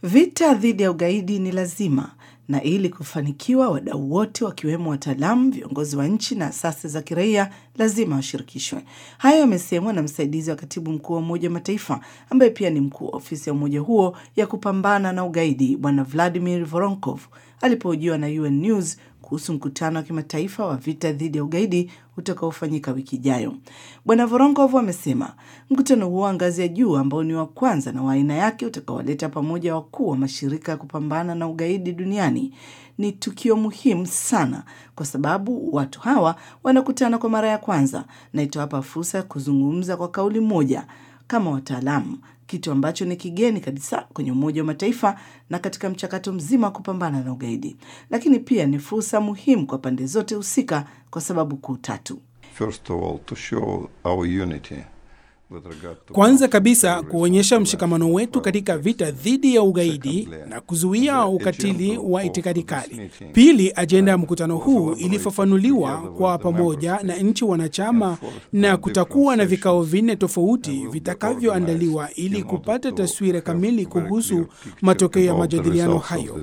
Vita dhidi ya ugaidi ni lazima na ili kufanikiwa, wadau wote wakiwemo wataalamu, viongozi wa nchi na asasi za kiraia lazima washirikishwe. Hayo yamesemwa na msaidizi wa katibu mkuu wa Umoja wa Mataifa ambaye pia ni mkuu wa ofisi ya umoja huo ya kupambana na ugaidi, Bwana Vladimir Voronkov alipohojiwa na UN News kuhusu mkutano wa kimataifa wa vita dhidi ya ugaidi utakaofanyika wiki ijayo. Bwana Voronkov amesema mkutano huo wa ngazi ya juu ambao ni wa kwanza na wa aina yake utakaowaleta pamoja wakuu wa mashirika ya kupambana na ugaidi duniani ni tukio muhimu sana, kwa sababu watu hawa wanakutana kwa mara ya kwanza na itawapa fursa ya kuzungumza kwa kauli moja kama wataalamu, kitu ambacho ni kigeni kabisa kwenye Umoja wa Mataifa na katika mchakato mzima wa kupambana na ugaidi. Lakini pia ni fursa muhimu kwa pande zote husika kwa sababu kuu tatu. First of all, to show our unity with regard to Kwanza kabisa kuonyesha mshikamano wetu katika vita dhidi ya ugaidi na kuzuia ukatili wa itikadi kali. Pili, ajenda ya mkutano huu ilifafanuliwa kwa pamoja na nchi wanachama na kutakuwa na vikao vinne tofauti vitakavyoandaliwa ili kupata taswira kamili kuhusu matokeo ya majadiliano hayo.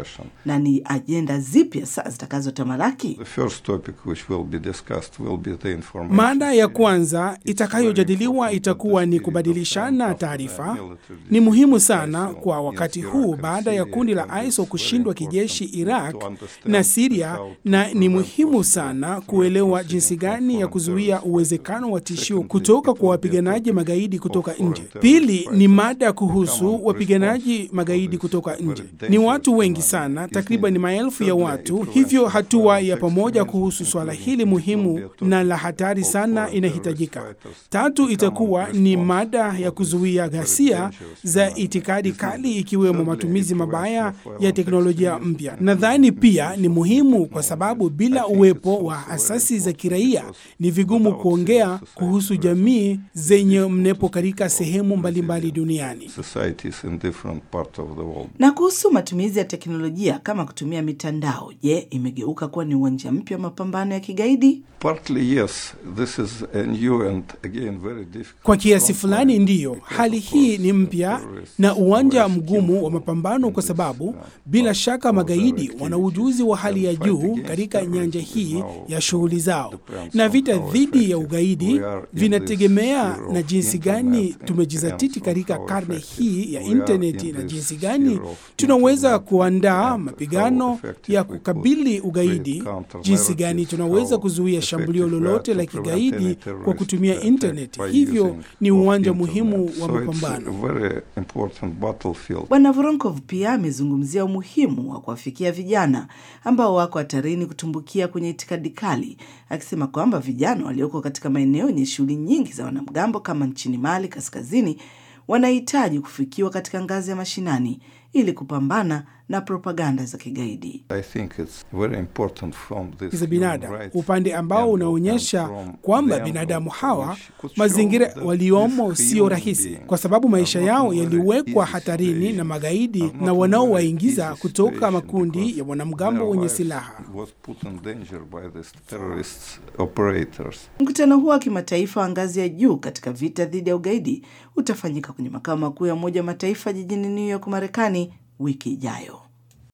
Na ni ajenda zipi hasa zitakazotamalaki? The first topic which will be discussed will be the information. Mada ya kwanza itakayojadiliwa itakuwa ni kubadilishana taarifa. Ni muhimu sana kwa wakati huu baada ya kundi la ISIL kushindwa kijeshi Iraq na Siria, na ni muhimu sana kuelewa jinsi gani ya kuzuia uwezekano wa tishio kutoka kwa wapiganaji magaidi kutoka nje. Pili ni mada kuhusu wapiganaji magaidi kutoka nje. Ni watu wengi sana, takriban maelfu ya watu, hivyo hatua ya pamoja kuhusu swala hili muhimu na la hatari sana inahitajika. Tatu itakuwa ni mada ya kuzuia ghasia za itikadi kali ikiwemo matumizi mabaya ya teknolojia mpya. Nadhani pia ni muhimu kwa sababu bila uwepo wa asasi za kiraia ni vigumu kuongea kuhusu jamii zenye mnepo katika sehemu mbalimbali duniani. Societies in different parts of the world. Na kuhusu matumizi ya teknolojia kama kutumia mitandao, je, imegeuka kuwa ni uwanja mpya wa mapambano ya kigaidi? Partly yes, this is a new and again very difficult. Kwa kiasi fulani ndiyo, hali hii ni mpya na uwanja mgumu wa mapambano, kwa sababu bila shaka magaidi wana ujuzi wa hali ya juu katika nyanja hii ya shughuli zao, na vita dhidi ya ugaidi vinategemea na jinsi gani tumejizatiti katika karne hii ya intaneti na jinsi gani tunaweza kuandaa mapigano ya kukabili ugaidi, jinsi gani tunaweza kuzuia shambulio lolote la kigaidi kwa kutumia intaneti. Hivyo ni uwanja muhimu wa So it's mapambano. a very important battlefield. Bwana Voronkov pia amezungumzia umuhimu wa kuwafikia vijana ambao wako hatarini kutumbukia kwenye itikadi kali, akisema kwamba vijana walioko katika maeneo yenye shughuli nyingi za wanamgambo kama nchini Mali kaskazini wanahitaji kufikiwa katika ngazi ya mashinani ili kupambana na propaganda za kigaidi. I think it's very important from this za human binadamu, rights upande ambao angle unaonyesha and from kwamba the angle binadamu hawa which could show mazingira that waliomo these sio human rahisi, beings kwa sababu maisha are not yao in very yaliwekwa easy hatarini na situation, magaidi are not na in wanaowaingiza very easy kutoka situation makundi because ya wanamgambo their wenye lives silaha. was put in danger by these terrorist operators. Mkutano huo wa kimataifa wa ngazi ya juu katika vita dhidi ya ugaidi utafanyika kwenye makao makuu ya Umoja wa Mataifa jijini New York, Marekani wiki ijayo.